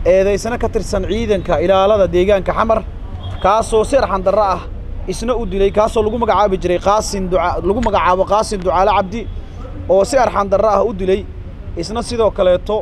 eedaysana ka tirsan ciidanka ilaalada deegaanka xamar kaasoo si arxandarro ah isna u dilay kaasoo lagu magacaabi jiray qaasin duca lagu magacaabo qaasin ducaale cabdi oo si arxandarro ah u dilay isna sidoo kaleeto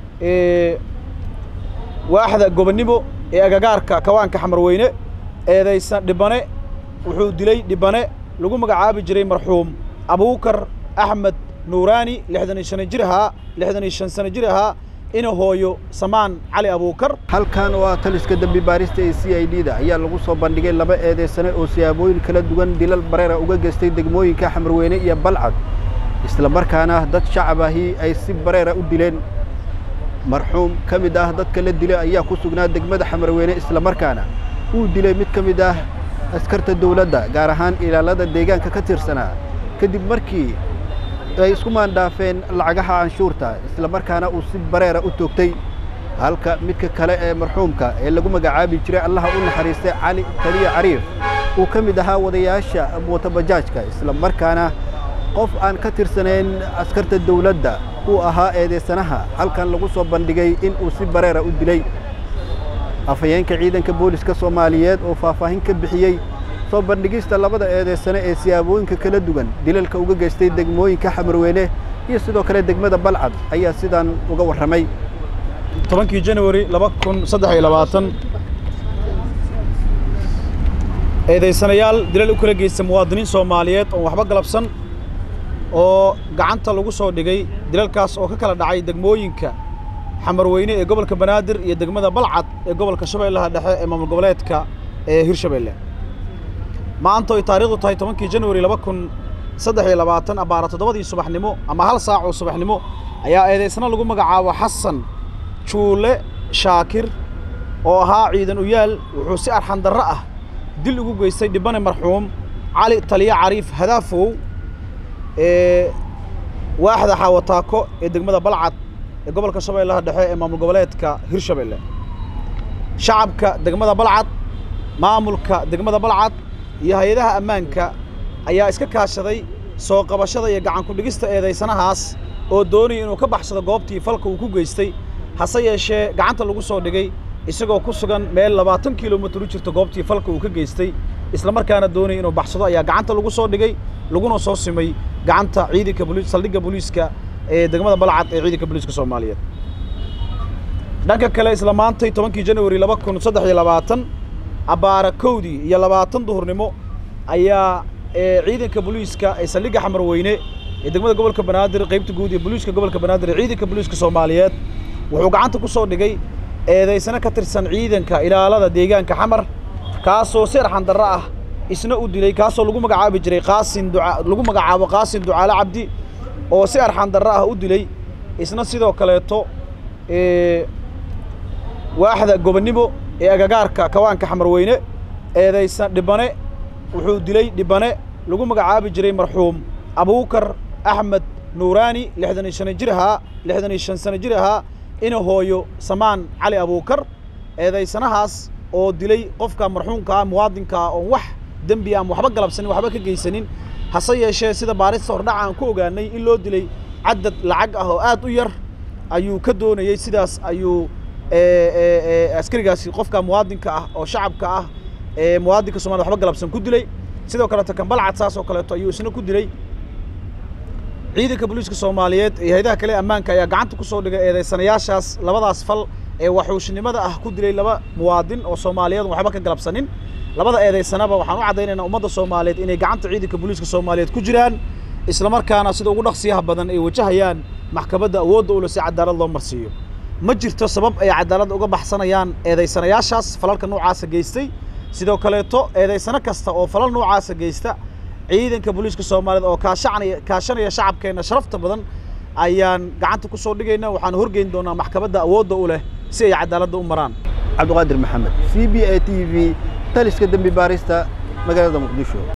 waaxda gobonnimo ee agagaarka kawaanka xamarweyne eedaysan dhibane wuxuu dilay dhibane lagu magacaabi jiray marxuum abuukar axmed nuuraani lixdan iyo shan jir ahaa lixdan iyo shan sano jir ahaa ina hooyo samaan cali abuukar halkan oo ah taliska dembi baarista ee c i d da ayaa lagu soo bandhigay laba eedaysane oo siyaabooyin kala duwan dilal bareera uga geystay degmooyinka xamarweyne iyo balcad isla markaana dad shacab ahi ay si bareera u dileen marxuum ka mid ah dadka la dilay ayaa ku sugnaa degmada xamarweyne isla markaana uu dilay mid ka mid ah askarta dawladda gaar ahaan ilaalada deegaanka ka tirsanaa kadib markii ay isku maandhaafeen lacagaha canshuurta isla markaana uu si bareera u toogtay halka midka kale ee marxuumka ee lagu magacaabi jiray allaha u naxariistay cali taliya cariif uu ka mid ahaa wadayaasha mootobajaajka isla markaana qof aan ka tirsanayn askarta dawladda uu ahaa eedaysanaha halkan lagu soo bandhigay in uu si bareera u dilay afhayeenka ciidanka booliska soomaaliyeed oo faahfaahin ka bixiyey soo bandhigista labada eedaysane ee siyaabooyinka kala duwan dilalka uga geystay degmooyinka xamarweyne iyo sidoo kale degmada balcad ayaa sidaan uga warramay tobankii januari laba kun saddex iyo labaatan eedaysanayaal dilal u kala geysta muwaadiniin soomaaliyeed oon waxba galabsan oo gacanta lagu soo dhigay dilalkaas oo ka kala dhacay degmooyinka xamarweyne ee gobolka banaadir iyo degmada balcad ee gobolka shabeellaha dhexe ee maamul goboleedka ee hirshabeelle maanta ay taariikhdu tahay tobankii januari laba kun saddex iyo labaatan abbaara toddobadii subaxnimo ama hal saac oo subaxnimo ayaa eedaysna lagu magacaabo xasan juule shaakir oo ahaa ciidan uyaal wuxuu si arxandarro ah dil ugu geystay dhibane marxuum cali taliya cariif hadaafow ee waaxda xaawataako ee degmada balcad ee gobolka shabeellaha dhexe ee maamul goboleedka hirshabeelle shacabka degmada balcad maamulka degmada balcad iyo hay-adaha ammaanka ayaa iska kaashaday soo qabashada iyo gacan ku-dhigista eedaysanahaas oo doonaya inuu ka baxsado goobtii falka uu ku geystay hase yeeshee gacanta lagu soo dhigay isagoo ku sugan meel labaatan kilomitir u jirta goobtii falka uu ka geystay isla markaana doonaya inuu baxsado ayaa gacanta lagu soo dhigay laguna soo simay gacanta ciidanka boli saldhigga booliiska ee degmada balcad ee ciidanka booliiska soomaaliyeed dhanka kale isla maantay tobankii januari laba kun saddex iyo labaatan abbaara kowdii iyo labaatan duhurnimo ayaa ciidanka booliiska ee saldhigga xamarweyne ee degmada gobolka banaadir qaybta guud ee booliiska gobolka banaadir ee ciidanka booliiska soomaaliyeed wuxuu gacanta ku soo dhigay eedaysana ka tirsan ciidanka ilaalada deegaanka xamar kaasoo si arxandarro ah isna u dilay kaasoo lagu magacaabi jiray qaasin duca lagu magacaabo qaasin ducaale cabdi oo si arxandarro ah u dilay isna sidoo kaleeto waaxda gobonnimo ee agagaarka kawaanka xamarweyne eedaysan dhibane wuxuu dilay dhibane lagu magacaabi jiray marxuum abuukar axmed nuuraani lixdan iyo shan jir ahaa lixdan iyo shan sano jir ahaa ina hooyo samaan cali abuukar eedaysanahaas oo dilay qofka marxuumkaa muwaadinkaa oon wax dembi ama waxba galabsanin waxba ka geysanin hase yeeshee sida baarista hordhaca aan ku ogaanay in loo dilay cadad lacag ah oo aad u yar ayuu ka doonayey sidaas ayuu askarigaasi qofka muwaadinka ah oo shacabka ah ee muwaadinka somalida waxba galabsan ku dilay sidoo kaleeto kambalcad saas oo kaleeto ayuu isna ku dilay ciidanka booliiska soomaaliyeed iyo hay-adaha kale ammaanka ayaa gacanta ku soo dhigay eedaysanayaashaas labadaas fal ee waxuushnimada ah ku dilay laba muwaadin oo soomaaliyeed waxba ka galabsanin labada eedaysanaba waxaan u caddaynaynaa ummadda soomaaliyeed inay gacanta ciidanka booliiska soomaaliyeed ku jiraan isla markaana sida ugu dhaqsiyaha badan ay wajahayaan maxkamadda awoodda ule si cadaalad loo marsiiyo ma jirto sabab ay cadaaladda uga baxsanayaan eedaysanayaashaas falalka noocaasa geystay sidoo kaleeto eedaysano kasta oo falal noocaasa geysta ciidanka booliiska soomaaliyeed oo kaashanaya kaashanaya shacabkeenna sharafta badan ayaan gacanta ku soo dhigayna waxaan horgeyn doonaa maxkamadda awoodda u leh si ay cadaaladda u maraan cabdiqaadir maxamed c b a t v taliska dembi baarista magaalada muqdisho